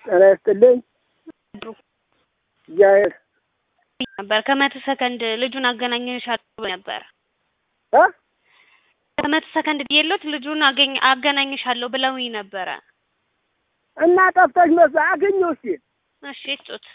ጤና ይስጥልኝ። እግዚአብሔር ነበር ከመቶ ሰከንድ ልጁን አገናኝሻለሁ ነበር እ ከመቶ ሰከንድ የሎት ልጁን አገኝ አገናኝሻለሁ ብለውኝ ነበረ። እና ጠፍተሽ መስ አገኘው እስኪ እሺ ስጡት።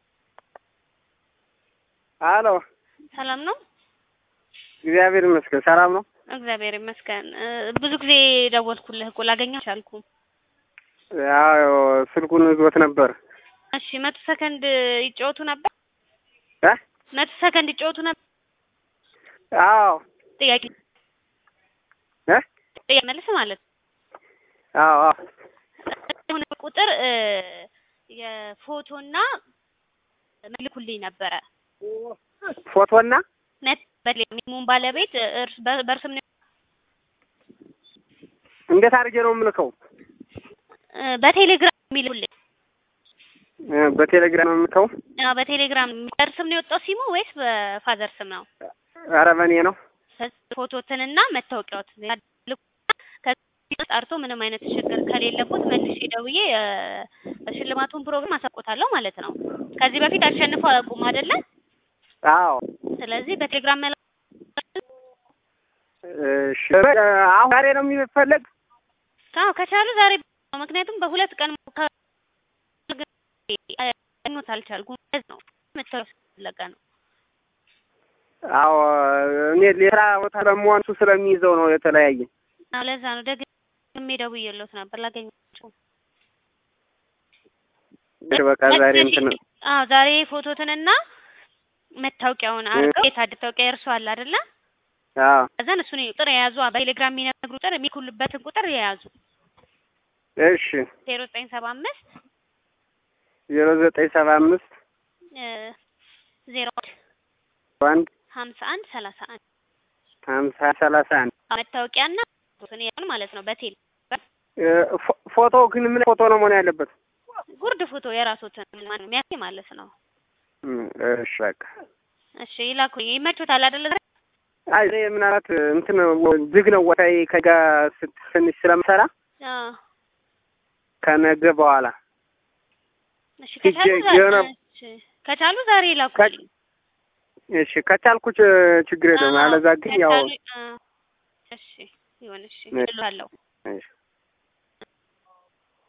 አሎ ሰላም ነው? እግዚአብሔር ይመስገን ሰላም ነው። እግዚአብሔር ይመስገን። እ ብዙ ጊዜ ደወልኩልህ እኮ ላገኘህ አልቻልኩም። ያው ስልኩን ይዞት ነበር እሺ መቶ ሰከንድ ይጫወቱ ነበር? እ መቶ ሰከንድ ይጫወቱ ነበር? አዎ ጥያቄ እ ጥያቄ መልስ ማለት ነው። አዎ አዎ የሆነ ቁጥር እ የፎቶና መልኩልኝ ነበረ ፎቶና ነት በሌሙን ባለቤት እርስ በ- በእርስም ነው እንዴት አድርጌ ነው የምልከው? እ በቴሌግራም የሚልኩልኝ እ በቴሌግራም ነው የምልከው? አዎ በቴሌግራም በእርስም ነው የወጣው ሲሙ ወይስ በፋዘር ስም ነው? ኧረ በእኔ ነው። ፎቶትንና መታወቂያዎትን ያልኩና ከዚህ ጣርቶ ምንም አይነት ችግር ከሌለቦት መልሼ ደውዬ እ ሽልማቱን ፕሮግራም አሳውቆታለሁ ማለት ነው። ከዚህ በፊት አሸንፈው አያውቁም አይደለ? አዎ ስለዚህ በቴሌግራም መላ እሺ እ አሁን ዛሬ ነው የሚፈለግ? አዎ ከቻሉ ዛሬ ምክንያቱም በሁለት ቀን ኖት አልቻልኩም ነው መታወቂያ ስለፈለገ ነው። አዎ እኔ ሌላ ቦታ ለመሆን እሱ ስለሚይዘው ነው የተለያየ። አዎ ለዛ ነው ደግሜ ደውዬልዎት ነበር ላገኛቸው። እሺ በቃ ዛሬ እንትን አዎ ዛሬ ፎቶትንና መታወቂያውን አድርገው የታድ መታወቂያ የእርሱ አለ አይደለ? አዎ ከዛን እሱን ቁጥር የያዙ በቴሌግራም የሚነግሩ ቁጥር የሚኩልበትን ቁጥር የያዙ እሺ ዜሮ ዘጠኝ ሰባ አምስት ዜሮ ዘጠኝ ሰባ አምስት ዜሮ አንድ ሀምሳ አንድ ሰላሳ አንድ ሀምሳ ሰላሳ አንድ መታወቂያና ፎቶን የያዙ ማለት ነው። በቴሌ እ ፎ- ፎቶ ግን ምን ፎቶ ነው መሆን ያለበት? ጉርድ ፎቶ የራሶትን ማን የሚያሳይ ማለት ነው። እም፣ እሺ በቃ እሺ ይላኩኝ። ይመቹታል አይደለ? ዛሬ? አይ እኔ ምናልባት እንትን ዝግ ነው ወታይ ከጋ ስት- ትንሽ ስለምሰራ አዎ ከነገ በኋላ እሺ ከቻሉ ሂጄ ዛሬ ገና- እሺ ከቻሉ ዛሬ ይላኩልኝ። እሺ ከቻልኩ ች- ችግር የለውም። አዎ፣ አለዛ ግን ያው ከቻሉ- አ- እሺ ይሁን። እሺ እልሃለሁ። እሺ